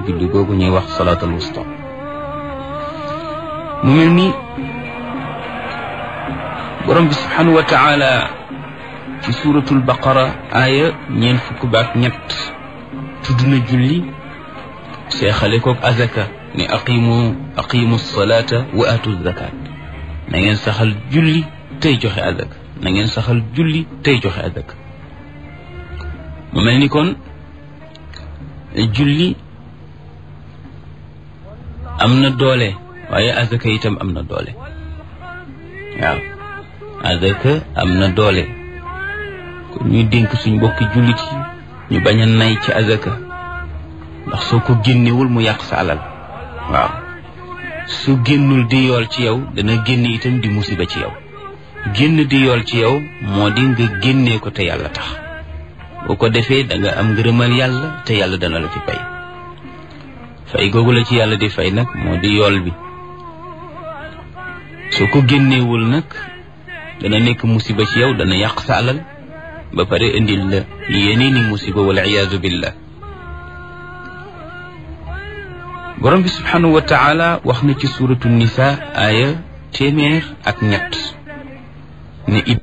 julli googu ñuy wax salaatul wusta mu mel ni borom bi subhanahu wa taala ci suuratul baqara aaya ñeent fukk baak ñett tudd na julli seexale koog azaka ne aqimu aqimu salaata wa atu zakat na ngeen saxal julli tey joxe azaka na ngeen saxal julli tey joxe azaka mu mel ni kon julli am na doole waaye azaka itam am na doole waaw azaka am na doole kon ñuy dénk suñ mbokki jullit yi ñu bañ a nay ci azaka ndax soo ko génnewul mu yàq sa alal waaw su génnul di yool ci yow dana génn itam di musiba ci yow génn di yool ci yow moo di nga génnee ko te yàlla tax boo ko defee da nga am ngërëmal yàlla te yàlla dana la ci fay fay googu la ci yàlla di fay nag moo di yool bi soo ko génneewul nag dana nekk musiba ci yow dana yàq sa alal ba pare indil la yeneeni musiba wal iyaadu billah borom bi subhanahu wa taala wax na ci suratu nisa aaya téeméer ak ñett ne